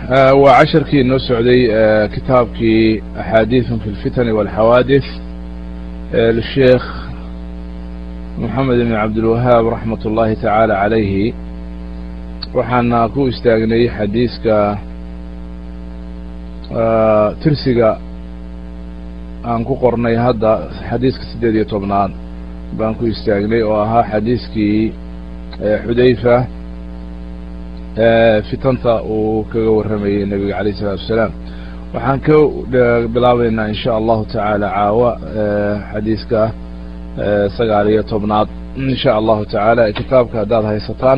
waa casharkii inoo socday kitaabkii axaadiiثun fi اlfitani wاlxawaadith lisheekh moxamed ibn cabdilwahaab raxmat ullahi tacaala calayhi waxaana ku istaagnay xadiiska tirsiga aan ku qornay hadda xadiiska siddeed iyo tobnaad baan ku istaagnay oo ahaa xadiiskii xudayfa fitanta uu kaga warramayey nebiga alayh isalaatu wasalaam waxaan ka bilaabaynaa in sha allahu tacaala caawa xadiiska sagaal iyo tobnaad in sha allahu tacaala kitaabka haddaad haysataan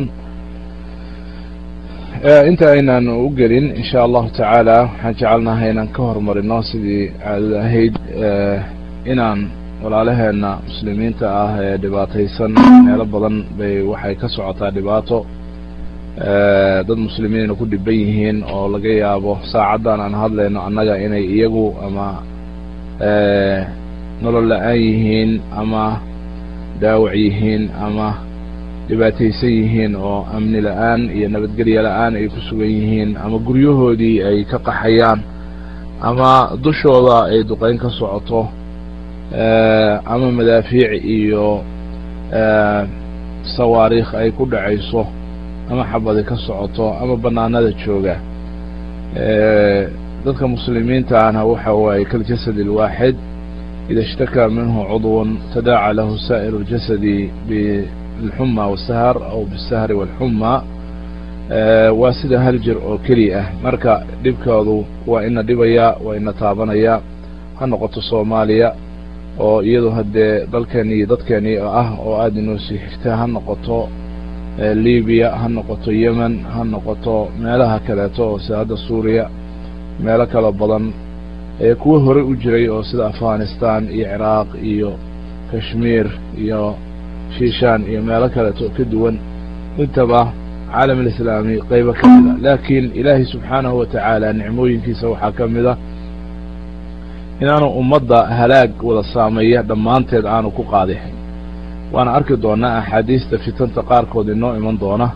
inta aynaan u gelin in sha allahu tacaala waxaan jecelnahay inaan ka hormarino sidii caadada ahayd inaan walaalaheena muslimiinta ah ee dhibaataysan meelo badan bay waxay ka socotaa dhibaato dad muslimiina ku dhiban yihiin oo laga yaabo saacaddan aan hadlayno annaga inay iyagu ama nolol la-aan yihiin ama daawac yihiin ama dhibaataysan yihiin oo amni la-aan iyo nabadgelya la-aan ay ku sugan yihiin ama guryahoodii ay ka qaxayaan ama dushooda ay duqeyn ka socoto ama madaafiic iyo sawaariikh ay ku dhacayso ama xabadi ka socoto ama banaanada jooga dadka muslimiintaana waxa waaye kaljasad اlwaaxid ida اshtakaa minhu cudw tadaaca lahu sa'ir اljasadi bilxuma wasahar aw bisahri wاlxuma waa sida hal jir oo keli ah marka dhibkoodu waa ina dhibaya waa ina taabanaya ha noqoto soomaaliya oo iyadu haddee dalkeeni dadkeeni ah oo aada inoo sii xigta ha noqoto libiya ha noqoto yemen ha noqoto meelaha kaleeto oo sida hadda suuriya meelo kalo badan ee kuwo horey u jiray oo sida afghanistan iyo ciraaq iyo kashmiir iyo shiishaan iyo meelo kaleeto ka duwan intaba caalam alislaami qeybo ka mid a laakiin ilaahay subxaanahu wa tacaala nicmooyinkiisa waxaa ka mid a inaanu ummadda halaag wada saameeya dhammaanteed aanu ku qaadixin waana arki doonaa axaadiista fitanta qaarkood inoo iman doona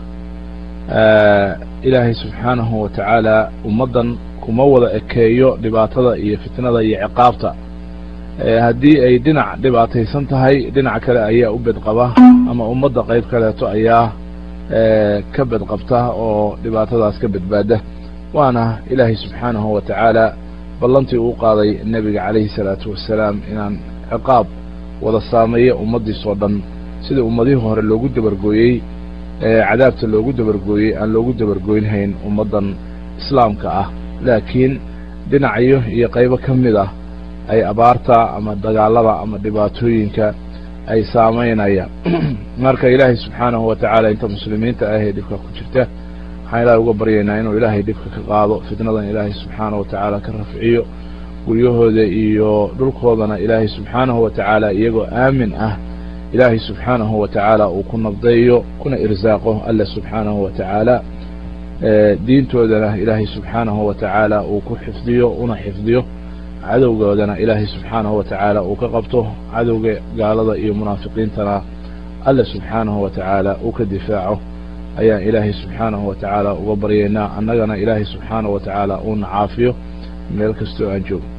ilaahay subxaanahu wa tacaala ummaddan kuma wada ekeeyo dhibaatada iyo fitnada iyo ciqaabta haddii ay dhinac dhibaataysan tahay dhinac kale ayaa u bedqaba ama ummadda qayb kaleeto ayaa ka bedqabta oo dhibaatadaas ka badbaada waana ilaahay subxaanahu wa tacaala ballantii uu qaaday nebiga calayhi salaatu wassalaam inaan ciqaab wada saameeya ummaddiisoo dhan sidai ummadihii hore loogu dabargooyey cadaabta loogu dabargooyey aan loogu dabargoynhayn ummaddan islaamka ah laakiin dhinacyo iyo qaybo ka mid ah ay abaarta ama dagaalada ama dhibaatooyinka ay saamaynayaan marka ilaahay subxaanahu wa tacaala inta muslimiinta ah ee dhibka ku jirta waxaan ilaahay uga baryaynaa inuu ilaahay dhibka ka qaado fitnadan ilaahay subxaanahu wa tacaala ka rafciyo guryahooda iyo dhulkoodana ilaahay subxaanahu wa tacaala iyagoo aamin ah ilaahay subxaanahu wa tacaala uu ku nabdeeyo kuna irsaaqo alla subxaanahu wa tacaala diintoodana ilaahay subxaanahu wa tacaala uu ku xifdiyo una xifdiyo cadowgoodana ilaahay subxaanahu wa tacaala uu ka qabto cadowga gaalada iyo munaafiqiintana alla subxaanahu wa tacaala uu ka difaaco ayaan ilaahay subxaanahu wa tacaala uga baryaynaa annagana ilaahay subxaanahu wa tacaala uuna caafiyo meel kastoo aan joogo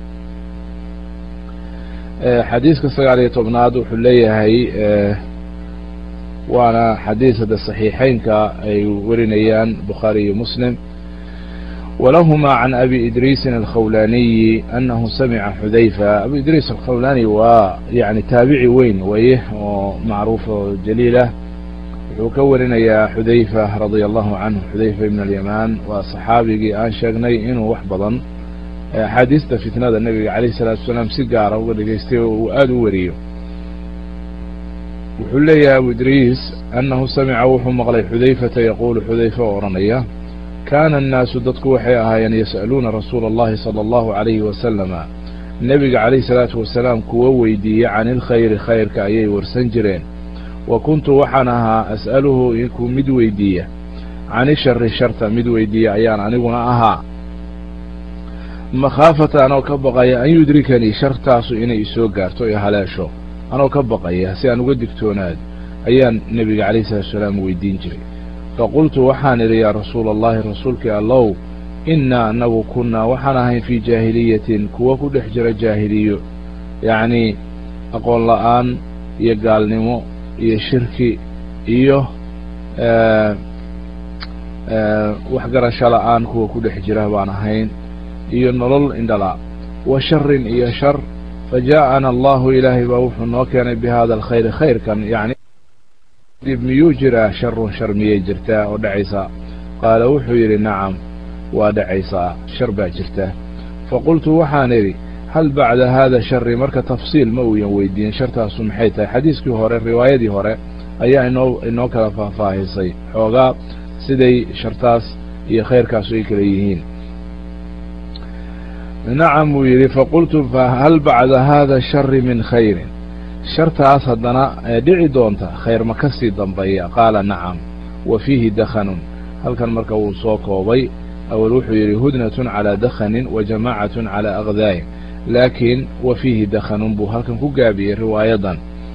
xadiiska sagaal iyo tobnaad wuxuu leeyahay waana xadiis hadda saxiixeynka ay warinayaan bukhaari iyo muslim walahuma can abi idriisin alkhawlaniyi anahu samica xudayfa abu idriis alkhawlani waa yani taabici weyn waye oo macruuf oo jaliilah wuxuu ka warinayaa xudayfa radia allahu canhu xudayfa ibn alyamaan waa saxaabigii aan sheegnay inuu wax badan axaadiista fitnada nebiga calayh isalaatu wasalaam si gaara uga dhegaystay oo uu aada u wariyo wuxuu leeyahay abu idriis annahu samica wuxuu maqlay xudayfata yaquulu xudayfa oo odhanaya kaana annaasu dadku waxay ahaayeen yas'aluuna rasuula allahi sala allahu calayhi wasalama nebiga calayh salaatu wasalaam kuwo weydiiya can ilkhayri khayrka ayay warsan jireen wa kuntu waxaan ahaa as'aluhu inkuu mid weydiiya cani shari sharta mid weydiiya ayaan aniguna ahaa makhaafata anoo ka baqaya an yudrikanii shartaasu inay isoo gaarto ee haleesho anoo ka baqaya si aan uga digtoonaad ayaan nebiga calayh salatu salaam weydiin jiray faqultu waxaan idhi yaa rasuula allahi rasuulkii allow innaa anagu kunnaa waxaan ahayn fii jaahiliyatin kuwa ku dhex jira jaahiliyo yacnii aqoon la'aan iyo gaalnimo iyo shirki iyo waxgarasho la'aan kuwa ku dhex jira baan ahayn iyo nolol indhala wa sharin iyo shar fajaa'ana allahu ilaahay baa wuxuu noo keenay bi hada alkhayri khayrkan yani dib miyuu jiraa sharun shar miyay jirtaa oo dhacaysaa qaala wuxuu yidhi nacam waa dhacaysaa shar baa jirta faqultu waxaan idhi hal bacda haada shari marka tafsiil ma uuyan weydiin shartaasu maxay tahay xadiiskii hore riwaayadii hore ayaa inoo inoo kala faahfaahisay xoogaa siday shartaas iyo khayrkaasu ay kala yihiin nacam buu yidhi faqultu fahal bacda haada shari min khayrin shartaas haddana dhici doonta khayr ma ka sii dambeeya qaala nacam wa fiihi dakhanun halkan marka wuu soo koobay awel wuxuu yidhi hudnatun calaa dakhanin wa jamaacatun calaa akdaayin laakiin wa fiihi dakhanun buu halkan ku gaabiyey riwaayadan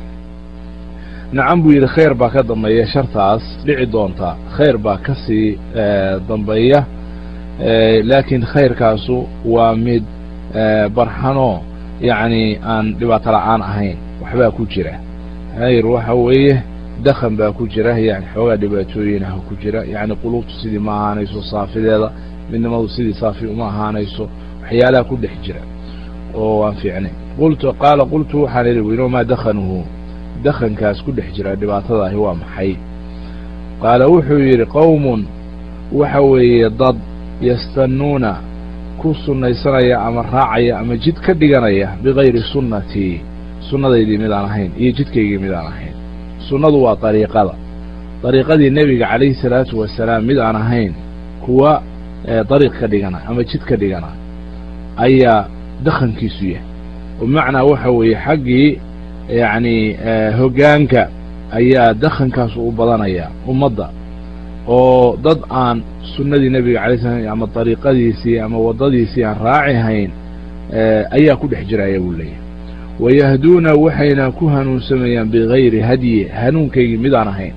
nacam buu yidhi khayr baa ka dambeeya shartaas dhici doonta khayr baa ka sii dambeeya laakiin khayrkaasu waa mid barxanoo yacni aan dhibaato la'aan ahayn waxbaa ku jira khayr waxa weeye dakhan baa ku jira yani xoogaa dhibaatooyinaha ku jira yacni quluubtu sidii ma ahaanayso saafideeda midnimadu sidii saafi uma ahaanayso waxyaalaha ku dhex jira oo waan fiicnay qultu qaala qultu waxaan idhi wino maa dakhanuhu dakhankaas ku dhex jira dhibaatadaahi waa maxay qaala wuxuu yidhi qowmun waxa weeye dad yastannuuna ku sunnaysanaya ama raacaya ama jid ka dhiganaya bigayri sunnatii sunnadaydii midaan ahayn iyo jidkaygii midaan ahayn sunnadu waa dariiqada dariiqadii nebiga calayhi salaatu wasalaam mid aan ahayn kuwa dariiq ka dhigana ama jid ka dhigana ayaa dakhankiisu yahay bimacnaa waxa weeye xaggii yacni hoggaanka ayaa dakhankaas u badanaya ummadda oo dad aan sunnadii nebiga alay slam ama dariiqadiisii ama waddadiisii aan raaci hayn ayaa ku dhex jiraya buu leeyahay wayahduuna waxayna ku hanuunsamayaan bigayri hadyi hanuunkaygii midaan ahayn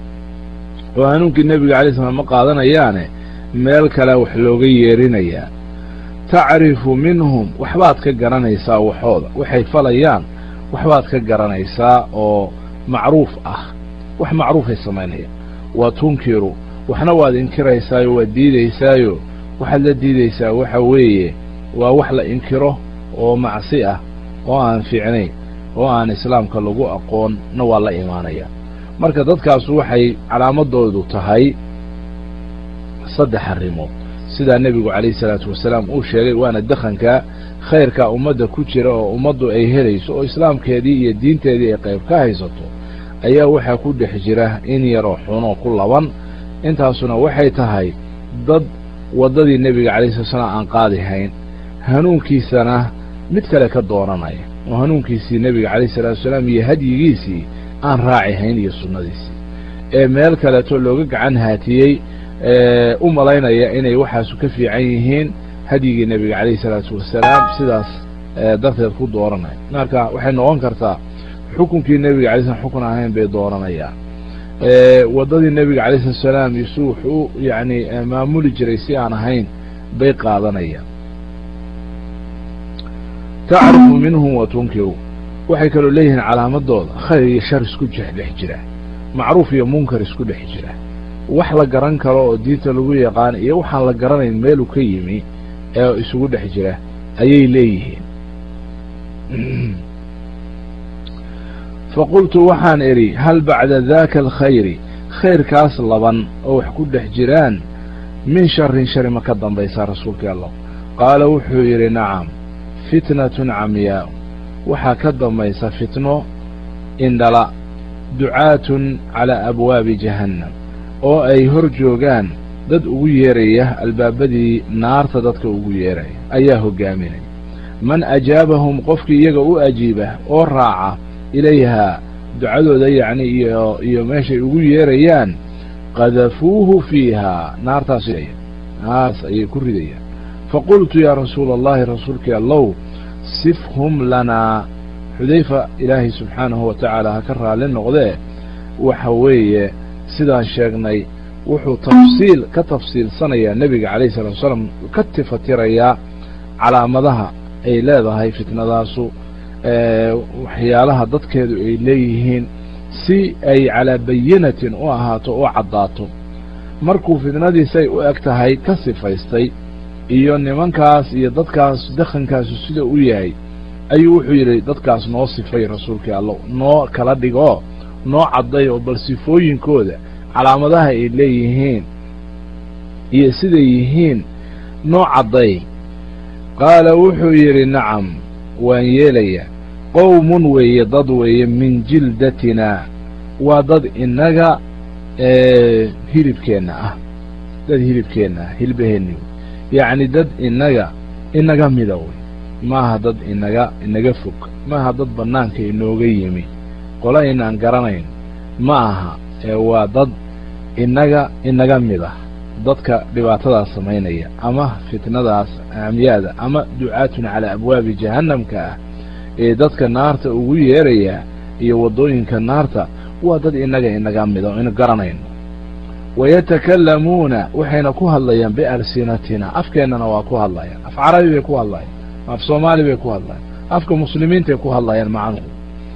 oo hanuunkii nebiga alay slam ma qaadanayaane meel kale wax looga yeerinayaa tacrifu minhum waxbaad ka garanaysaa waxooda waxay falayaan waxbaad ka garanaysaa oo macruuf ah wax macruufay samaynayaan wa tunkiru waxna waad inkiraysaayo waad diidaysaayo waxaad la diidaysaa waxa weeye waa wax la inkiro oo macsi ah oo aan fiicnayn oo aan islaamka lagu aqoonna waa la imaanaya marka dadkaas waxay calaamadoodu tahay saddex arrimood sidaa nebigu calayhi salaatu wasalaam uu sheegay waana dakhanka khayrka ummadda ku jira oo ummaddu ay helayso oo islaamkeedii iyo diinteedii ay qayb ka haysato ayaa waxaa ku dhex jira in yaroo xunoo ku laban intaasuna waxay tahay dad waddadii nebiga calayhi salatu salaam aan qaadi hayn hanuunkiisana mid kale ka dooranaya oo hanuunkiisii nebiga calayhi salaatu wasalaam iyo hadyigiisii aan raaci hayn iyo sunnadiisii ee meel kaleeto looga gacan haatiyey u malaynaya inay waxaasu ka fiican yihiin hadyigii nebiga calayhi salaatu wasalaam sidaas darteed ku dooranaya marka waxay noqon kartaa xukunkii nebiga alay slam xukun ahayn bay dooranayaan waddadii nebiga calayh salatu salaam isu wuxuu yani maamuli jiray si aan ahayn bay qaadanayaan tacrifu minhum wa tunkiru waxay kaloo leeyihiin calaamadooda khayr iyo shar isku dhex jira macruuf iyo munkar isku dhex jira wax la garan karo oo diinta lagu yaqaan iyo waxaan la garanayn meeluu ka yimi ee isugu dhex jira ayay leeyihiin faqultu waxaan idhi hal bacda daaka alkhayri khayrkaas laban oo wax ku dhex jiraan min sharin shari ma ka dambaysaa rasuulkii allah qaala wuxuu yidhi nacam fitnatun camyaa waxaa ka dambaysa fitno indhala ducaatun calaa abwaabi jahannam oo ay hor joogaan dad ugu yeeraya albaabadii naarta dadka ugu yeeraya ayaa hoggaaminaya man ajaabahum qofkii iyaga u ajiiba oo raaca ilayhaa ducadooda yacni iyo iyo meeshay ugu yeerayaan qadafuuhu fiihaa naartaas naartaas ayay ku ridayaan faqultu yaa rasuula allahi rasuulkii allow sifhum lanaa xudayfa ilaahay subxaanahu wa tacaala ha ka raalli noqdee waxa weeye sidaan sheegnay wuxuu tafsiil ka tafsiilsanayaa nebiga calayhi salatu wasalaam ka tifatirayaa calaamadaha ay leedahay fitnadaasu waxyaalaha dadkeedu ay leeyihiin si ay calaa bayinatin u ahaato oo caddaato markuu fitnadiisay u eg tahay ka sifaystay iyo nimankaas iyo dadkaas dakhankaasu sida u yahay ayuu wuxuu yidhi dadkaas noo sifay rasuulkii allo noo kala dhigoo noo cadday oo bal sifooyinkooda calaamadaha ay leeyihiin iyo siday yihiin noo cadday qaala wuxuu yidhi nacam waan yeelayaa qowmun weeye dad weeye min jildatinaa waa dad innaga hilibkeenna ah dad hilibkeenna ah hilbaheenni yacni dad innaga inaga mida wey maaha dad inaga inaga fog maaha dad bannaanka inooga yimi qola inaan garanayn ma aha ee waa dad innaga inaga mid ah dadka dhibaatadaas samaynaya ama fitnadaas aamyaada ama ducaatun calaa abwaabi jahannamka ah ee dadka naarta ugu yeeraya iyo waddooyinka naarta waa dad innaga inaga mida o inu garanayno wayatakallamuuna waxayna ku hadlayaan bialsinatina afkeennana waa ku hadlayaan af carabi bay ku hadlayaan af soomaali bay ku hadlayaan afka muslimiintay ku hadlayaan macnuhu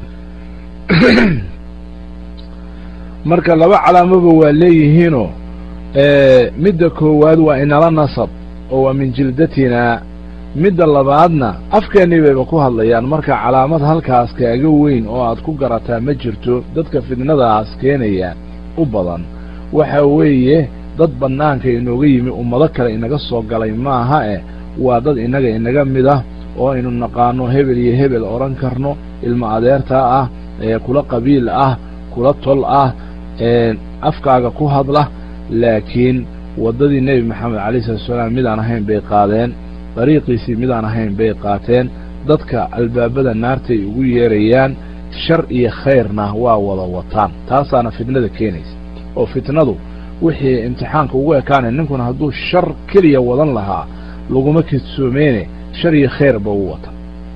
marka laba calaamoba waa leeyihiinoo midda koowaad waa inala nasab oo waa min jildatinaa midda labaadna afkeennii bayba ku hadlayaan marka calaamad halkaas kaaga weyn oo aad ku garataa ma jirto dadka fidnadaas keenaya u badan waxa weeye dad bannaanka inooga yimi ummado kale inaga soo galay maaha eh waa dad innaga inaga mid ah oo aynu naqaano hebel iyo hebel odhan karno ilmo adeertaa ah ee kula qabiil ah kula tol ah afkaaga ku hadla laakiin waddadii nebi maxamed calayhi salatu salaam midaan ahayn bay qaadeen dariiqiisii midaan ahayn bay qaateen dadka albaabada naartay ugu yeerayaan shar iyo khayrna waa wada wataan taasaana fitnada keenaysa oo fitnadu wixii imtixaanka ugu ekaanay ninkuna hadduu shar keliya wadan lahaa laguma kedsoomeyne shar iyo khayrba uu wata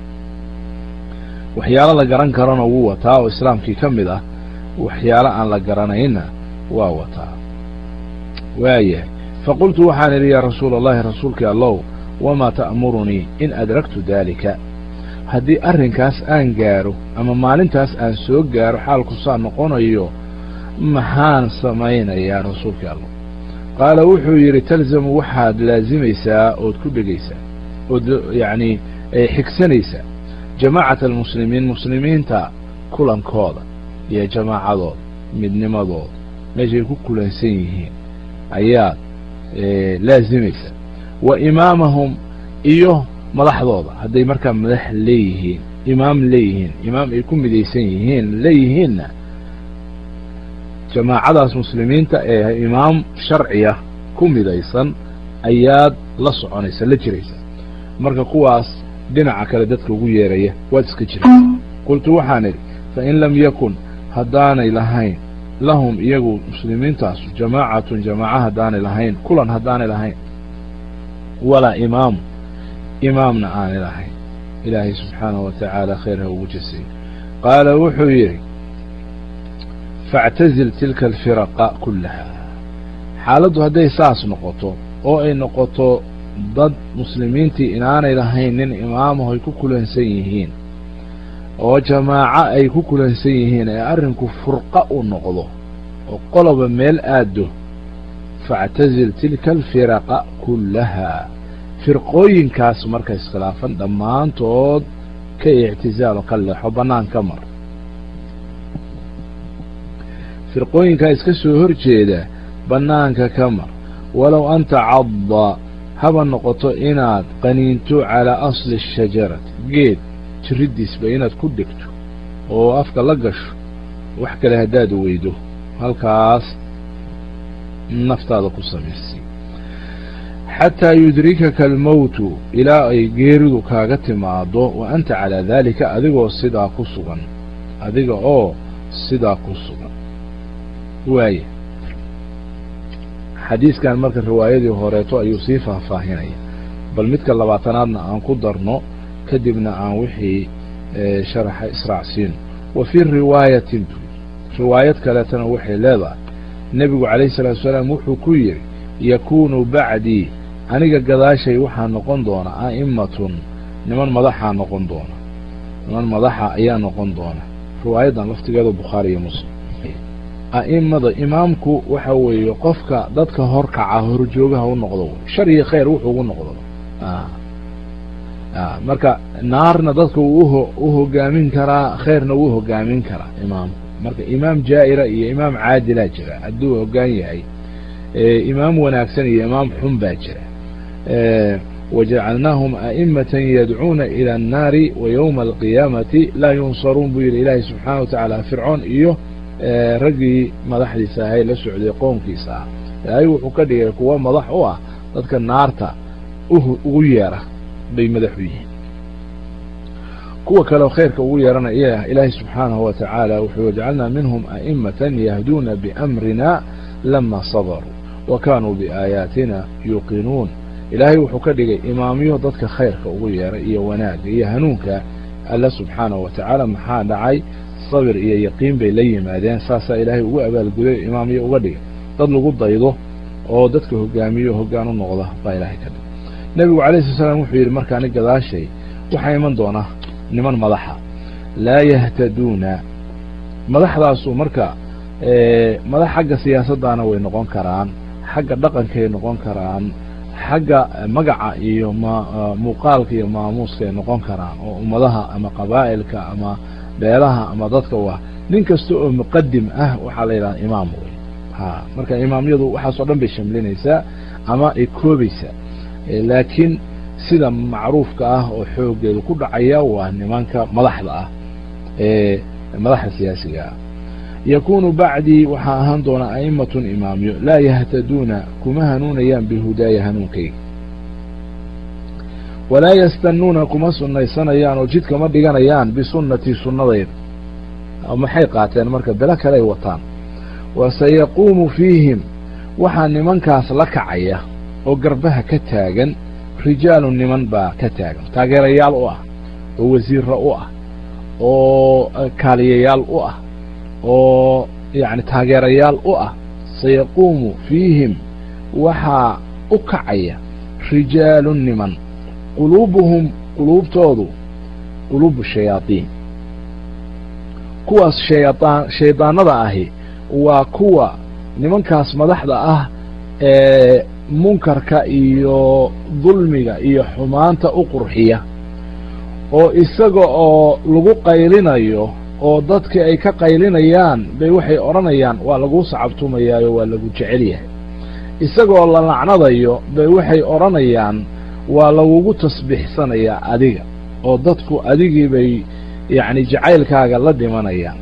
waxyaalo la garan karana wuu wataa oo islaamkii ka mid ah waxyaalo aan la garanayna waa wataa waayahay faqultu waxaan idhi yaa rasuula allahi rasuulkii allow wamaa ta'murunii in adraktu daalika haddii arrinkaas aan gaaro ama maalintaas aan soo gaaro xaalku saa noqonayo maxaan samaynayaa rasuulkii allow qaala wuxuu yidhi talzamu waxaad laazimaysaa ood ku dhegaysaa ood yacnii xigsanaysaa jamaacata almuslimiin muslimiinta kulankooda iyo jamaacadooda midnimadooda meeshay ku kulansan yihiin ayaad laazimaysaa wa imaamahum iyo madaxdooda hadday markaa madax leeyihiin imaam leeyihiin imaam ay ku midaysan yihiin leeyihiinna jamaacadaas muslimiinta ee imaam sharciya ku midaysan ayaad la soconaysa la jiraysaa marka kuwaas dhinaca kale dadka ugu yeeraya waad iska jiraysaa qultu waxaan idhi fain lam yakun haddaanay lahayn lahum iyagu muslimiintaasu jamaacatun jamaaca haddaanay lahayn kulan haddaanay lahayn walaa imaamu imaamna aanay lahayn ilaahay subxaanahu wa tacaala khayr ha ugu jasay qaala wuxuu yidhi faاctazil tilka alfiraqa kullaha xaaladdu hadday saas noqoto oo ay noqoto dad muslimiintii inaanay lahayn nin imaamaho ay ku kulansan yihiin oo jamaaco ay ku kulansan yihiin ee arrinku furqa u noqdo oo qoloba meel aaddo faاctazil tilka alfiraqa kullaha firqooyinkaas marka iskhilaafan dhammaantood ka ictizaalo ka leexo bannaan ka mar firqooyinkaa iska soo hor jeeda bannaanka ka mar walow an tacadda haba noqoto inaad qaniinto calaa asli ashajarati geed jiriddiisba inaad ku dhegto oo afka la gasho wax kale haddaad weydo halkaas naftaada ku samaysay xataa yudrikaka almowtu ilaa ay geeridu kaaga timaado wa anta calaa daalika adigoo sidaa ku sugan adiga oo sidaa ku sugan waaya xadiiskan marka riwaayadii horeeto ayuu sii faahfaahinaya bal midka labaatanaadna aan ku darno kadibna aan wixii sharaxa israacsiino wa fii riwaayatin riwaayad kaleetana waxay leedahay nebigu calayhi salaatu wasalaam wuxuu ku yidhi yakuunu bacdii aniga gadaashay waxaa noqon doona a'immatun niman madaxaa noqon doona niman madaxa ayaa noqon doona riwaayadan laftigeeda bukhaari iyo muslim a'imada imaamku waxa weeye qofka dadka horkaca horjoogaha u noqdo shar iyo khayr wuxuu ugu noqdo marka naarna dadka wuu u hogaamin karaa khayrna wuu hogaamin karaa imaamku marka imaam jaa'ira iyo imaam caadilaa jira hadduu hoggaan yahay imaam wanaagsan iyo imaam xun baa jira wajacalnaahum a'imatan yadcuuna ila annaari wa yowma alqiyaamati laa yunsaruun buu yidhi ilaahay subxaana wa tacaala fircoon iyo raggii madaxdiisa ahay la socday qoomkiisa ah ilaahay wuxuu ka dhigay kuwa madax u ah dadka naarta ugu yeera bay madax u yihiin kuwa kaleo khayrka ugu yeerana iya ilaahay subxaanahu wa tacaala wuxuu wajcalnaa minhum a'imatan yahduuna biamrina lama sabaruu wa kaanuu biaayaatina yuuqinuun ilaahay wuxuu ka dhigay imaamyo dadka khayrka ugu yeera iyo wanaagga iyo hanuunka alla subxaanahu wa tacaala maxaa dhacay sabir iyo yaqiin bay la yimaadeen saasaa ilaahay ugu abaalguday imaamyo uga dhigay dad lagu daydo oo dadka hogaamiyo hoggaan u noqda baa ilaahay ka dhigay nebigu calayhi sala slam wuxuu yidhi markaani gadaashay waxaa iman doona niman madaxa laa yahtaduuna madaxdaasu marka madax xagga siyaasaddaana way noqon karaan xagga dhaqankay noqon karaan xagga magaca iyo muuqaalka iyo maamuuskaay noqon karaan oo ummadaha ama qabaa'ilka ama beelaha ama dadka u ah nin kasta oo muqadim ah waxaa la yidhaha imaam wey ha marka imaamyadu waxaas oo dhan bay shamlinaysaa ama ay koobaysaa laakiin sida macruufka ah oo xoogeedu ku dhacaya waa nimanka madaxda ah ee madaxda siyaasiga ah yakunu bacdii waxaa ahaan doona a'immatun imaamyo laa yahtaduuna kuma hanuunayaan bihudaaya hanuunkayga walaa yastanuuna kuma sunnaysanayaan oo jidka ma dhiganayaan bisunnatii sunnadayda maxay qaateen marka belo kale ay wataan wa sayaquumu fiihim waxaa nimankaas la kacaya oo garbaha ka taagan rijaalu niman baa ka taagan taageerayaal u ah oo wasiirro u ah oo kaaliyayaal u ah oo yacni taageerayaal u ah sayaquumu fiihim waxaa u kacaya rijaalu niman quluubuhum quluubtoodu quluubu shayaadiin kuwaas shayaan shaydaanada ahi waa kuwa nimankaas madaxda ah ee munkarka iyo dulmiga iyo xumaanta u qurxiya oo isaga oo lagu qaylinayo oo dadkii ay ka qaylinayaan bay waxay odhanayaan waa laguu sacabtumayaayo waa lagu jecel yahay isagoo la lacnadayo bay waxay odhanayaan waa lagugu tasbiixsanayaa adiga oo dadku adigii bay yacni jacaylkaaga la dhimanayaan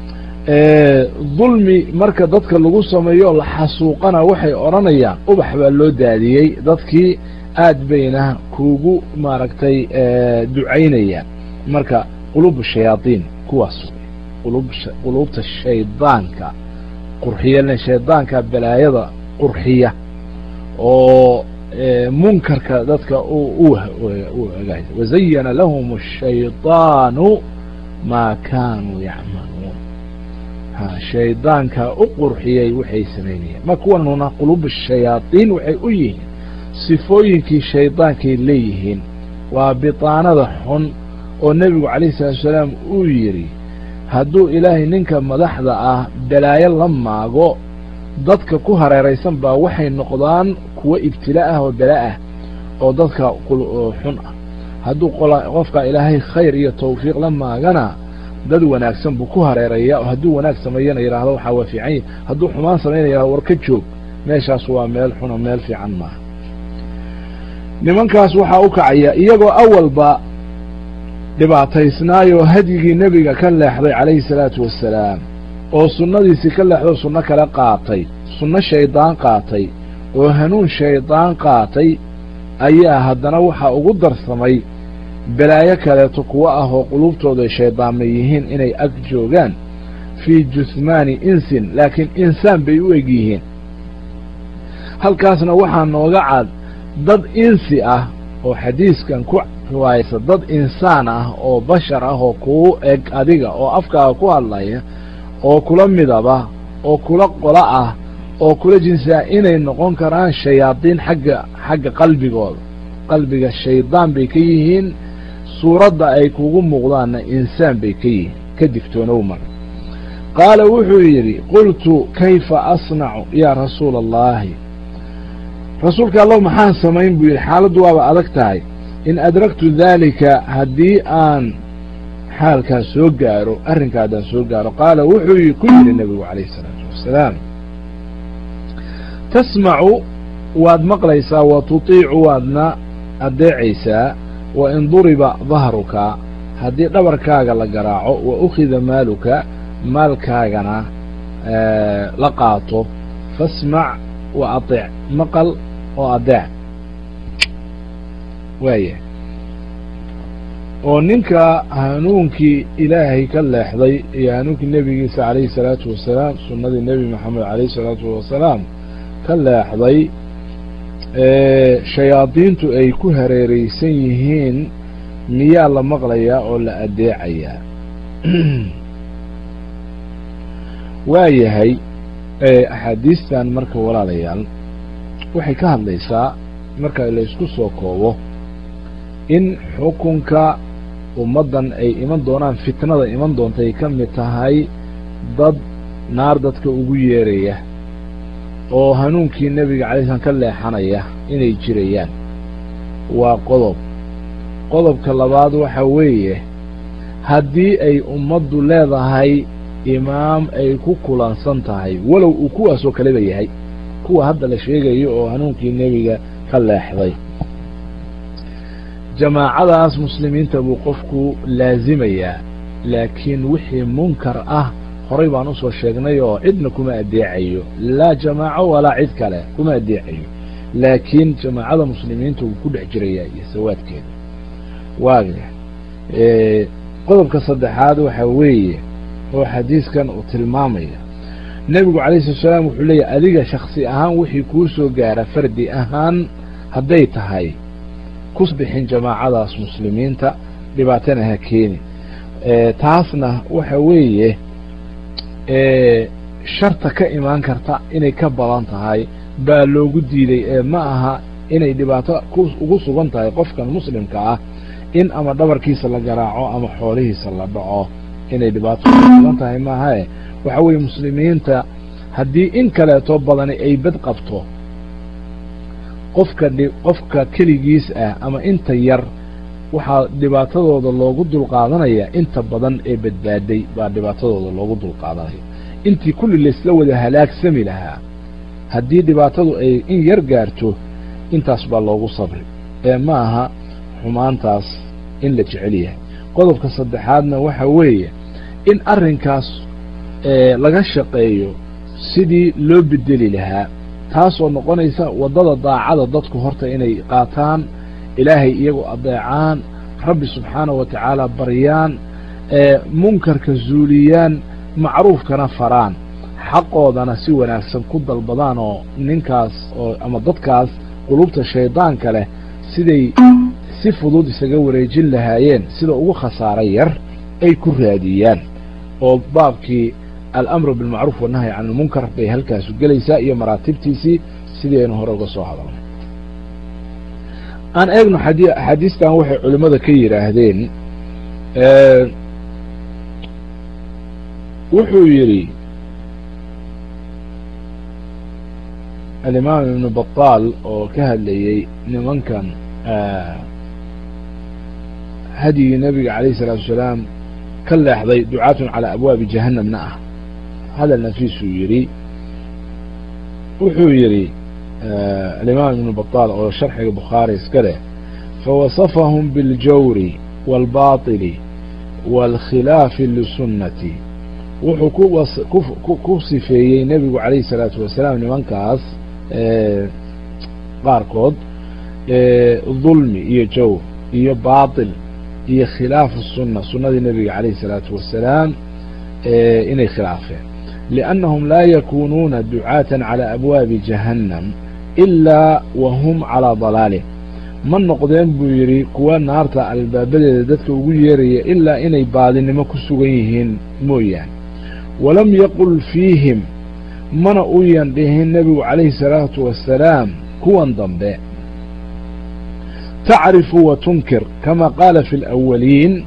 dulmi marka dadka lagu sameeyo la xasuuqana waxay odhanayaan ubax baa loo daadiyey dadkii aad bayna kuugu maaragtay ducaynayaan marka quluub shayaadiin kuwaas quluubta shaydaanka qurxiya shaydaanka balaayada qurxiya oo munkarka dadka wazayana lahum الshayطaanu maa kaanuu yacmaluun shaydaanka u qurxiyey waxay samaynayeen ma kuwanuna quluub shayaadiin waxay u yihiin sifooyinkii shaydaankay leeyihiin waa bitaanada xun oo nebigu calayh salaatu salaam uu yidhi hadduu ilaahay ninka madaxda ah balaayo la maago dadka ku hareeraysan baa waxay noqdaan kuwo ibtila ah oo bala ah oo dadka xun ah hadduu qofka ilaahay khayr iyo tawfiiq la maagana dad wanaagsan buu ku hareeraya oo hadduu wanaag sameeyana yidhaahdo waxaa waa fiican yahi hadduu xumaan samaynaya yihahdo war ka joog meeshaas waa meel xuna meel fiican maaha nimankaas waxaa u kacaya iyagoo awalba dhibaataysnaayoo hadyigii nebiga ka leexday calayhi salaatu wassalaam oo sunnadiisii ka leexdoo sunno kale qaatay sunno shaydaan qaatay oo hanuun shaydaan qaatay ayaa haddana waxaa ugu darsamay balaayo kaleeto kuwo ah oo quluubtoodu ay shayddaanma yihiin inay ag joogaan fii jusmaani insin laakiin insaan bay u eg yihiin halkaasna waxaa nooga cad dad insi ah oo xadiiskan ku riwaayaysa dad insaan ah oo bashar ah oo kuu eg adiga oo afkaaga ku hadlaya oo kula midaba oo kula qola ah oo kula jinsaa inay noqon karaan shayaadiin xagga xagga qalbigooda qalbiga shaydaan bay ka yihiin suuradda ay kugu muuqdaanna insaan bay ka yihiin ka digtoonow mar qaala wuxuu yidhi qultu kayfa asnacu yaa rasuula allaahi rasuulka allow maxaan samayn buu yidhi xaaladdu waaba adag tahay in adragtu daalika haddii aan xaalkaas soo gaaro arrinka haddaan soo gaaro qaala wuxuu ku yidhi nebigu calayhi isalaatu wassalaam tasmacu waad maqlaysaa wa tutiicu waadna addeecaysaa wa in duriba dahruka haddii dhabarkaaga la garaaco wa ukhida maaluka maalkaagana la qaato fasmac wa atic maqal oo adeec waaya oo ninka hanuunkii ilaahay ka leexday iyo hanuunkii nebigiisa calayhi salaatu wasalaam sunnadii nebi moxamed calayhi salaatu wasalaam ka leexday shayaadiintu ay ku hareeraysan yihiin miyaa la maqlayaa oo la adeecayaa waa yahay axaadiistan marka walaalayaal waxay ka hadlaysaa marka la isku soo koobo in xukunka ummaddan ay iman doonaan fitnada iman doonta ay ka mid tahay dad naar dadka ugu yeeraya oo hanuunkii nebiga calay slam ka leexanaya inay jirayaan waa qodob qodobka labaad waxa weeye haddii ay ummaddu leedahay imaam ay ku kulansan tahay walow uu kuwaasoo kaleba yahay kuwa hadda la sheegayo oo hanuunkii nebiga ka leexday jamaacadaas muslimiinta buu qofku laazimayaa laakiin wixii munkar ah horay baan usoo sheegnay oo cidna kuma adeecayo laa jamaaco walaa cid kale kuma adeecayo laakiin jamaacada muslimiinta wuu ku dhex jirayaa iyo sawaadkeeda waaga qodobka saddexaad waxa weeye oo xadiiskan uu tilmaamaya nebigu calayhi salatu salaam wuxuu leeyahy adiga shaksi ahaan wixii kuu soo gaara fardi ahaan hadday tahay kus bixin jamaacadaas muslimiinta dhibaatana ha keeni taasna waxa weeye sharta ka imaan karta inay ka badan tahay baa loogu diiday ee ma aha inay dhibaato ugu sugan tahay qofkan muslimka ah in ama dhabarkiisa la garaaco ama xoolihiisa la dhaco inay dhibaato ugu sugan tahay maahae waxa weeye muslimiinta haddii in kaleeto badani ay bad qabto qofka qofka keligiis ah ama inta yar waxaa dhibaatadooda loogu dulqaadanaya inta badan ee badbaaday baa dhibaatadooda loogu dulqaadanaya intii kulli laysla wada halaagsami lahaa haddii dhibaatadu ay in yar gaarto intaas baa loogu sabri ee ma aha xumaantaas in la jecel yahay qodobka saddexaadna waxa weeye in arrinkaas laga shaqeeyo sidii loo bedeli lahaa taasoo noqonaysa waddada daacada dadku horta inay qaataan ilaahay iyagu adeecaan rabbi subxaanahu wa tacaala baryaan munkarka zuuliyaan macruufkana faraan xaqoodana si wanaagsan ku dalbadaan oo ninkaas oo ama dadkaas qulubta shaydaanka leh siday si fudud isaga wareejin lahaayeen sida ugu khasaaro yar ay ku raadiyaan oo baabkii alamru bilmacruuf wannahyi can ilmunkar bay halkaasu gelaysaa iyo maraatibtiisii sidii aynu hore uga soo hadalnay aan eegno axaadiistan waxay culimmada ka yidhaahdeen wuxuu yidhi alimaam ibnu bataal oo ka hadlayey nimankan hadyigii nebiga calayh isalaatu wasalaam ka leexday ducaatun calaa abwaabi jahannamna ah hadal nafiisuu yidhi wuxuu yidhi alimaam ibnu bataal oo sharxiga bukhaari iska leh fawasafahum biاljawri wاlbaطili wاlkhilaafi lisunnati wuxuu ku sifeeyey nebigu calayh الsalaatu wasalaam nimankaas qaarkood dulmi iyo jawr iyo baaطil iyo khilaafu sunna sunnadii nebiga calayh الsalaatu wasalaam inay khilaafeen liannahum laa yakunuuna ducaatan calى abwaabi jahannam ilaa wa hum calىa dalaalih ma noqdeen buu yidhi kuwa naarta albaabadeeda dadka ugu yeeraya ilaa inay baadinimo ku sugan yihiin mooyaane walam yaqul fiihim mana uyan dhihin nebigu calayhi salaatu wasalaam kuwan dambe tacrifu wa tunkir kama qaala fi alawaliin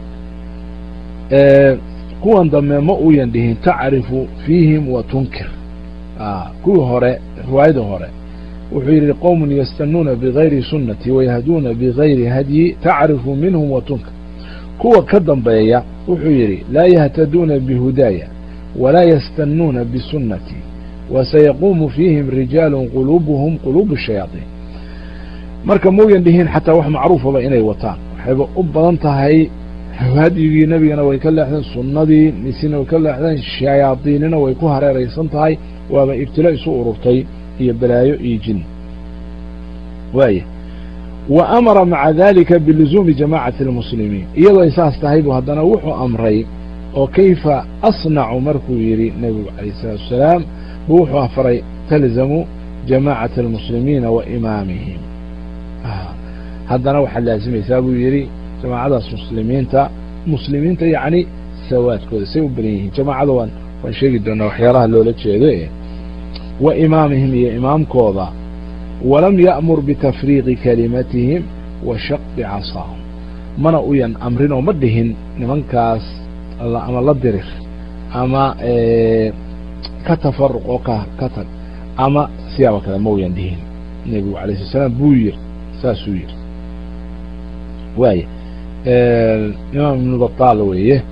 kuwan dambe ma uyan dhihin tacrifu fiihim wa tunkir kuwii hore riwaayada hore wuxuu yidhi qowmun yastanuuna bigayri sunnati wayahduuna bigayri hadyi tacrifu minhum wa tunkir kuwa ka dambeeya wuxuu yidhi laa yahtaduuna bihudaaya walaa yastanuuna bisunnati wasayaquumu fiihim rijaalu quluubuhum quluubu shayaaiin marka mauyan dhihin xataa wax macruufaba inay wataan waxayba u badan tahay hadyigii nebigana way ka leexdeen sunnadii misina way ka leexdeen shayaadiinina way ku hareeraysan tahay waaba ibtilo isu ururtay iyo balaayo iyo jin waaya wa amara maca dalika biluzuumi jamaacati اlmuslimiin iyadoo ay saas tahay bu haddana wuxuu amray oo kayfa asnacu markuu yidhi nebigu calayh الsalaatu wasalaam bu wuxuu afray talzamu jamaacata اlmuslimiina wa imaamihim haddana waxaad laazimaysaa buu yidhi jamaacadaas muslimiinta muslimiinta yacni sawaadkooda say u badan yihiin jamaacada waan waan sheegi doonaa waxyaalaha loola jeedo e wa imaamihim iyo imaamkooda walam ya'mur bitafriiqi kalimatihim wa shaqi casaahum mana uyan amrin oo ma dhihin nimankaas ama la dirir ama ka tafaruq oo ka ka tag ama siyaaba kale ma uyan dhihin nebigu alay slat slaam buu yiri saasuu yiri waaya imaam ibnu batal weeye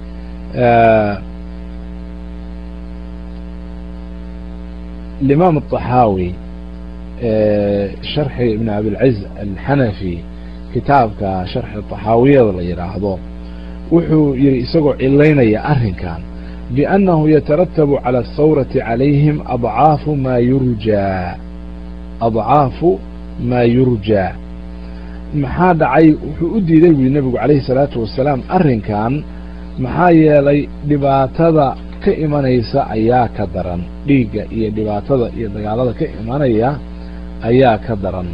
الإمام الطحاوي شرح ابن أبي العز الحنفي kitaabka شharxi طaxaawiyada la yidhaahdo wuxuu yihi isagoo cilaynaya arrinkan بأnnahu yترتب عalى الthawرaةi عalayhim aضcaafu ma yurjaa aضcaafu ma yurjaa maxaa dhacay wuxuu u diiday buyi nebigu عalayhi الsalaaةu wasalaam arrinkan maxaa yeelay dhibaatada ka imanaysa ayaa ka daran dhiigga iyo dhibaatada iyo dagaalada ka imanaya ayaa ka daran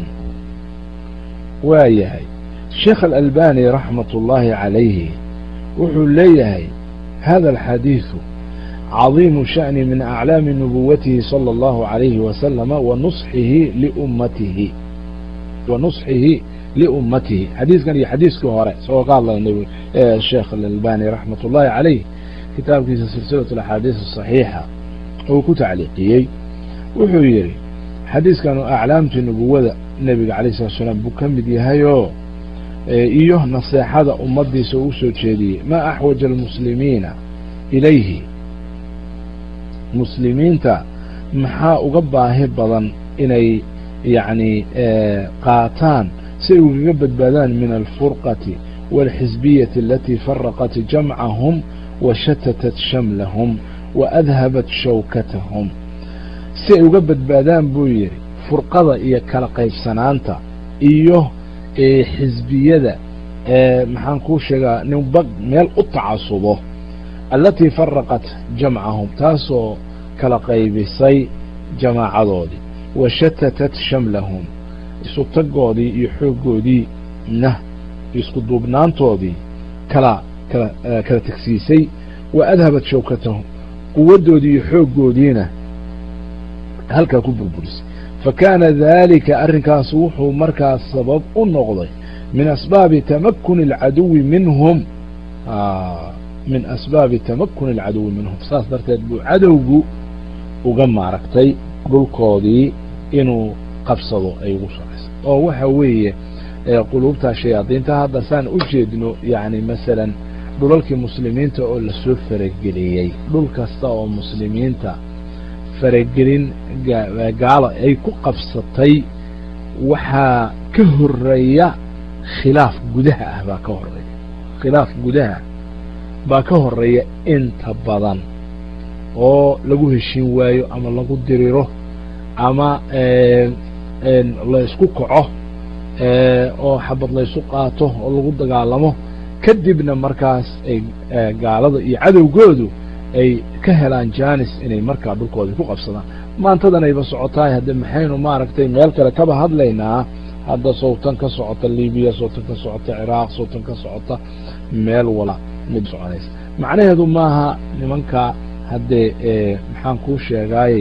waa yahay sheekh alalbani raxmat ullaahi calayhi wuxuu leeyahay hada alxadiidu cadiimu sha'ni min aclaami nubuwatihi salى اllahu عalayhi wasalama wa nusxihi liummatihi wa nusxihi liummatihi xadiiskan iyo xadiiskii hore isagoo ka hadlaya sheekh alalbani raxmat ullahi calayh kitaabkiisa silsilaة اaxaadiis الصaxiixa uu ku tacliiqiyey wuxuu yidhi xadiiskanu aclaamtii nubuwada nebiga alayه الslat slaam buu ka mid yahayoo iyo naseexada ummadiisa uu soo jeediyey ma axwaja اlmuslimiina ilayhi muslimiinta maxaa uga baahi badan inay yani qaataan si ay ugaga badbaadaan min alfurqati wاlxisbiyati alati faraqat jamcahum washatatat shamlahum waadhabat shawkatahum si ay uga badbaadaan buu yidhi furqada iyo kala qaybsanaanta iyo xisbiyada maxaan kuu sheegaa ninba meel u tacasubo alatii faraqat jamcahum taasoo kala qaybisay jamaacadoodii washatatat shamlahum isutagoodii iyo xooggoodii na isku duubnaantoodii kala kala kala tegsiisay wa adhabat shawkatahum quwaddoodii iyo xooggoodiina halkaa ku burburisay fakaana dalika arrinkaas wuxuu markaas sabab u noqday min asbaabi tamakuni alcaduwi minhum min asbaabi tamakuni alcaduwi minhum saas darteed buu cadowgu uga maaragtay dhulkoodii inuu qabsado ay ugu socaysa oo waxa weeye quluubta shayaadiinta hadda saan u jeedno yani masalan dhulalkii muslimiinta oo lasoo farageliyey dhul kasta oo muslimiinta faragelin gaalo ay ku qabsatay waxaa ka horeeya khilaaf gudaha ah baa ka horeeya khilaaf gudaha baa ka horeeya inta badan oo lagu heshiin waayo ama lagu diriro ama laysku kaco oo xabad laysu qaato oo lagu dagaalamo kadibna markaas ay gaalada iyo cadowgoodu ay ka helaan janis inay markaa dhulkoodii ku qabsadaan maantadanayba socotaay hadde maxaynu maaragtay meel kale kaba hadlaynaa hadda sawtan ka socota libiya sawtan ka socota ciraaq sawtan ka socota meel wala mid soconaysa macnaheedu maaha nimanka haddee maxaan kuu sheegaayey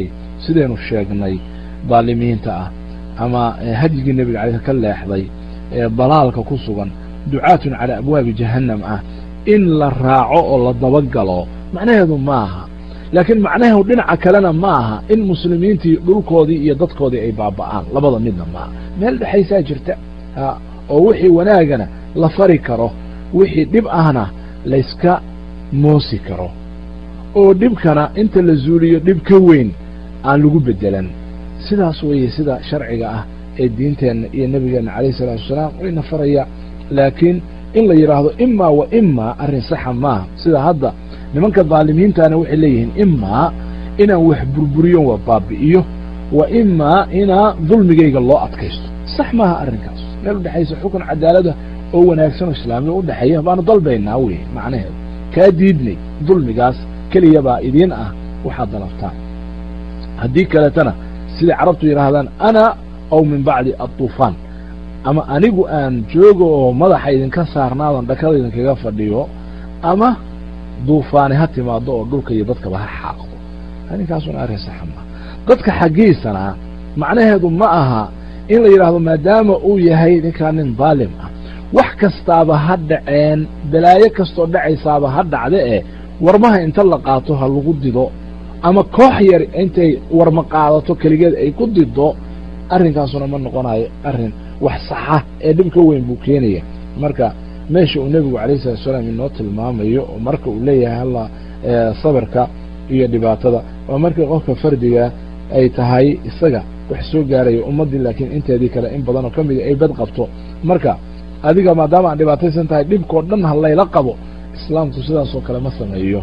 sidaynu sheegnay daalimiinta ah ama hadyigii nebiga caleyh ka leexday ee dalaalka ku sugan ducaatun calaa abwaabi jahannam ah in la raaco oo la dabagalo macnaheedu ma aha laakiin macnaheedu dhinaca kalena ma aha in muslimiintii dhulkoodii iyo dadkoodii ay baaba'aan labada midna maaha meel dhexaysaa jirta oo wixii wanaagana la fari karo wixii dhib ahna layska moosi karo oo dhibkana inta la zuuliyo dhib ka weyn aan lagu beddelan sidaas weeye sida sharciga ah ee diinteenna iyo nebigeenna calayhi salaatu wasalaam wayna faraya laakiin in la yidhaahdo imaa wa imaa arrin saxa maaha sida hadda nimanka daalimiintaana waxay leeyihiin imaa inaan wax burburiyo wa baabi'iyo wa imaa inaa dulmigayga loo adkaysto sax maaha arrinkaas meel udhexaysa xukun cadaalada oo wanaagsan oo islaamiya udhexeeya baanu dalbaynaa wey macnaheedu kaa diidnay dulmigaas keliya baa idiin ah waxaad dalabtaan haddii kaletana siday carabtu yidhaahdaan ana aw min bacdi aطufaan ama anigu aan joogo oo madaxa idinka saarnaadan dhakada idinkaga fadhiyo ama duufaani ha timaado oo dhulka iyo dadkaba ha xaaqdo arrinkaasuna arrin saxa maaha dadka xaggiisana macnaheedu ma aha in la yidhaahdo maadaama uu yahay ninkaa nin daalim ah wax kastaaba ha dhaceen balaayo kastoo dhacaysaaba ha dhacde eh warmaha inta la qaato ha lagu dido ama koox yar intay warma qaadato keligeed ay ku dido arrinkaasuna ma noqonayo arrin wax saxa ee dhib ka weyn buu keenaya marka meesha uu nebigu calayh salatu salaam inoo tilmaamayo oo marka uu leeyahay halla sabirka iyo dhibaatada waa markii qofka fardiga ay tahay isaga wax soo gaarayo ummaddii laakiin inteedii kale in badan oo ka mida ay bad qabto marka adiga maadaama aan dhibaataysan tahay dhibkao dhan ha layla qabo islaamku sidaasoo kale ma sameeyo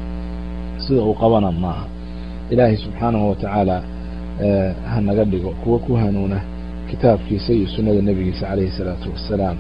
sida uu qabana maaha ilaahay subxaanahu watacaala ha naga dhigo kuwa ku hanuuna kitaabkiisa iyo sunnada nebigiisa calayhi الsalaatu wassalaam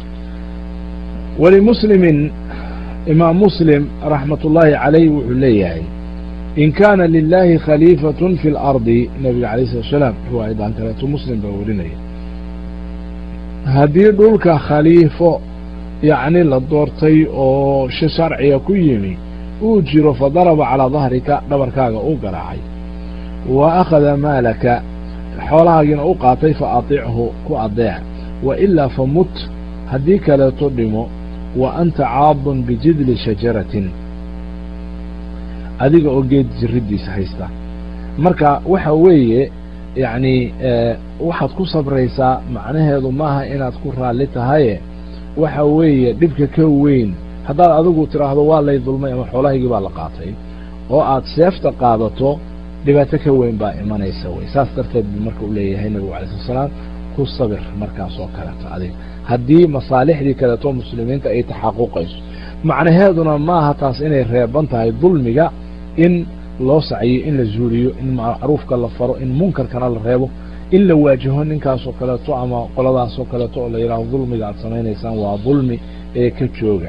walimuslimin imaam muslim raxmat ullaahi calayh wuxuu leeyahay in kaana lilahi khaliifaة fi اlardi nebiga alayh slat slaam riwaayadan kaleeto muslim baa warinaya haddii dhulka khaliifo yacni la doortay oo shi sharciga ku yimi uu jiro fadaraba calaa dahrika dhabarkaaga u garaacay wa akhada maalaka xoolahaagiina u qaatay fa atichu ku adeec wa ilaa famut haddii kaleeto dhimo wa anta caadun bijidli shajaratin adiga oo geed jiriddiisa haysta marka waxa weeye yacni waxaad ku sabraysaa macnaheedu maaha inaad ku raalli tahaye waxa weeye dhibka ka weyn haddaad adigu tidhaahdo waa lay dulmay ama xoolahaygii baa la qaatay oo aad seefta qaadato dhibaato ka weyn baa imanaysa wey saas darteed buu marka u leeyahay nebigu alay slat slaam ku sabir markaas oo kaleeto adiga haddii masaalixdii kaleeto muslimiinta ay taxaquqayso macnaheeduna maaha taas inay reeban tahay dulmiga in loo saciyo in la zuuliyo in macruufka la faro in munkarkana la reebo in la waajaho ninkaasoo kaleeto ama qoladaasoo kaleeto oo la yidhahdo dulmiga aad samaynaysaan waa dulmi ee ka jooga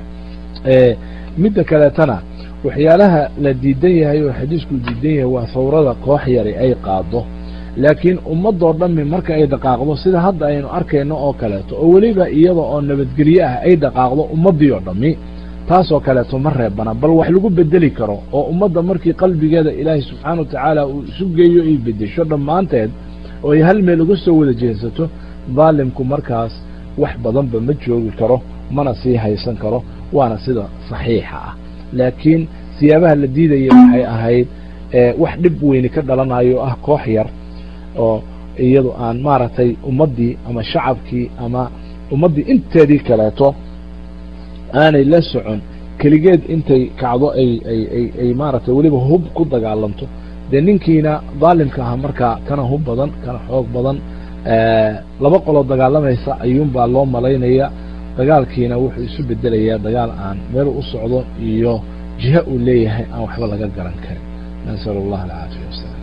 midda kaleetana waxyaalaha la diidan yahay oo xadiisku diidan yahay waa hawrada koox yari ay qaado laakiin ummadoo dhammi marka ay dhaqaaqdo sida hadda aynu arkayno oo kaleeto oo weliba iyada oo nabadgelye ah ay dhaqaaqdo ummaddii oo dhammi taasoo kaleeto ma reebana bal wax lagu bedeli karo oo ummadda markii qalbigeeda ilaahay subxaana wa tacaala uu isu geeyo ay bedesho dhammaanteed oo ay hal meel uga soo wada jeesato daalimku markaas wax badanba ma joogi karo mana sii haysan karo waana sida saxiixa ah laakiin siyaabaha la diidaya waxay ahayd wax dhib weyni ka dhalanayo ah koox yar oo iyadu aan maaragtay ummaddii ama shacabkii ama ummaddii inteedii kaleeto aanay la socon keligeed intay kacdo ay ay ay ay maaragtay weliba hub ku dagaalanto dee ninkiina daalimka aha markaa kana hub badan kana xoog badan laba qoloo dagaalamaysa ayuunbaa loo malaynaya dagaalkiina wuxuu isu bedelayaa dagaal aan meel u socdo iyo jiha uu leeyahay aan waxba laga garan karin nasal allah alcaafiya wasalam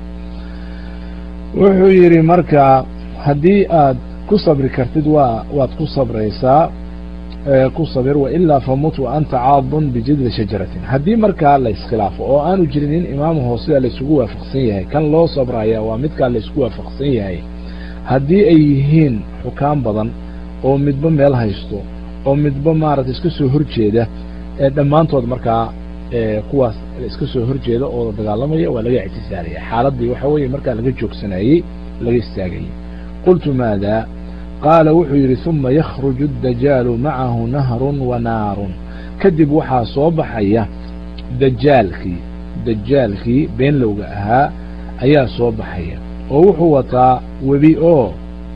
wuxuu yidhi marka haddii aad ku sabri kartid waa waad ku sabraysaa ku sabir wailaa famut wa anta caadun bijidli shajaratin haddii markaa la iskhilaafo oo aanu jirin in imaamu hoosida laysugu waafaqsan yahay kan loo sabraya waa midkaa laysku waafaqsan yahay haddii ay yihiin xukaan badan oo midba meel haysto oo midba maaragtay iska soo horjeeda ee dhammaantood markaa kuwaas iska soo horjeeda oo dagaalamaya waa laga ictisaalaya xaaladii waxa weeye markaa laga joogsanayey laga istaagayay qultu maada qaala wuxuu yidhi uma yakhruju اdajaalu macahu nahrun wa naarun kadib waxaa soo baxaya dajaalkii dajaalkii beenlowga ahaa ayaa soo baxaya oo wuxuu wataa webi oo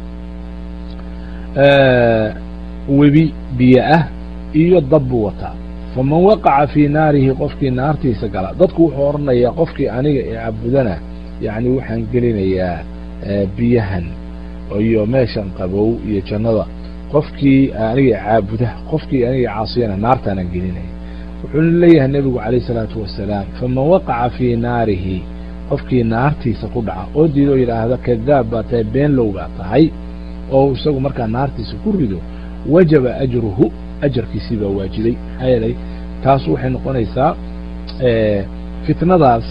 webi biyo ah iyo dab buu wataa faman waqaca fii naarihi qofkii naartiisa gala dadku wuxuu odhanayaa qofkii aniga ee cabudana yacni waxaan gelinayaa biyahan iyo meeshan qabow iyo jannada qofkii aniga caabuda qofkii aniga caasiyana naartaanaan gelinaya wuxuu leeyahay nebigu calayh isalaatu wasalaam faman waqaca fii naarihi qofkii naartiisa ku dhaca oo diidoo yidhaahda kadaab baa tahay beenlow baa tahay oo isagu markaa naartiisa ku rido wajaba ajruhu ajarkiisii baa waajibay maxaa yeelay taas waxay noqonaysaa fitnadaas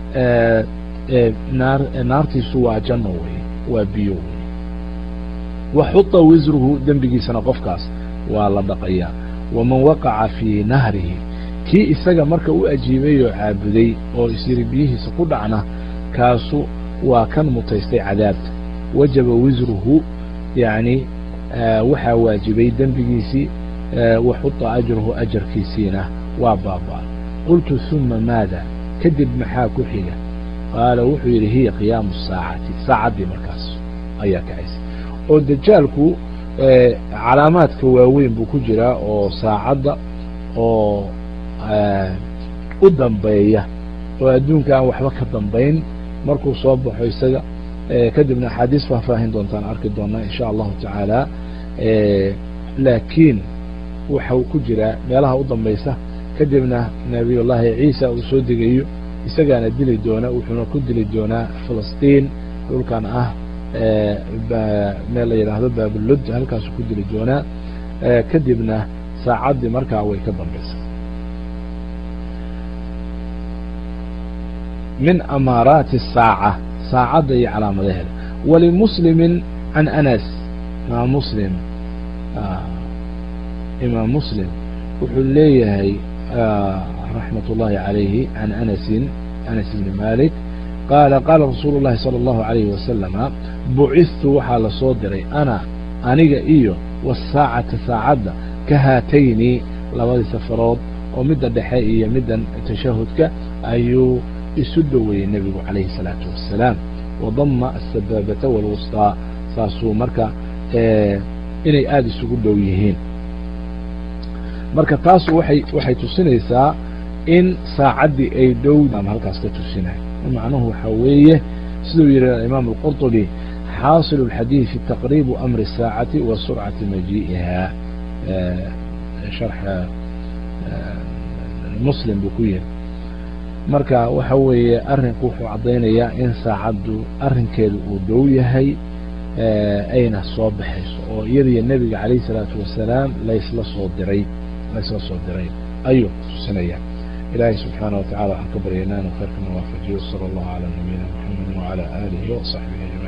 naar naartiisu waa janno wey waa biyo wey waxuta wisruhu dembigiisana qofkaas waa la dhaqayaa waman waqaca fii nahrihi kii isaga marka u ajiibay oo caabuday oo isyiri biyihiisa ku dhacna kaasu waa kan mutaystay cadaabta wajaba wisruhu yacni waxaa waajibay dembigiisii waxuta ajruhu ajarkiisiina waa baaba qultu uma maada kadib maxaa ku xiga qaala wuxuu yidhi hiya qiyaamu saacati saacaddii markaas ayaa kacaysa oo dajaalku calaamaadka waaweyn buu ku jiraa oo saacadda oo u dambeeya oo adduunka aan waxba ka dambayn markuu soo baxo isaga kadibna axaadiis faahfaahin doontaan arki doonaa in sha allahu tacaala laakiin waxa uu ku jiraa meelaha u dambaysa kadibna nabiyullaahi ciisa uu soo degayo isagaana dili doona wuxuuna ku dili doonaa filistiin dhulkan ah meel la yidhaahdo baabulud halkaasuu ku dili doonaa kadibna saacaddii markaa way ka dambaysa min amaaraati الsaaca saacadda iyo calaamadaheeda walimuslimi can anas imaam muslim imaam muslim wuxuu leeyahay raxmat ullahi عalayhi can anasin anas ibni malik qaala qaala rasuulu اllahi salى اllahu عalayhi wasalama bucistu waxaa la soo diray ana aniga iyo wasaacata saacadda ka haatayni labadii safarood oo midda dhexe iyo middan tashahudka ayuu isu dhoweeyey nebigu calayhi الsalaatu wassalaam wadama asabaabata wاlwusطaa saasuu marka inay aada isugu dhow yihiin marka taasu waay waxay tusinaysaa in saacaddii ay dhow halkaas ka tusinayo macnuhu waxaa weeye siduu yihi imaam الqurطubi xaaصil الxadiiثi taqribu amri الsaacati wa surcati majii'iha sharxa muslim buu ku yihi marka waxa weeye arrinku wuxuu caddaynayaa in saacaddu arrinkeedu uu dhow yahay ayna soo baxayso oo iyadiyo nebiga calayh isalaatu wasalaam laysla soo diray laysla soo diray ayuu tusinaya ilaahay subxaana wa tacala waxaan ka baryaynaa inuu khayrkana waafajiyo sala allahu calaa nabiyina muxamedi wacala aalihi wasaxbihi ajmaciin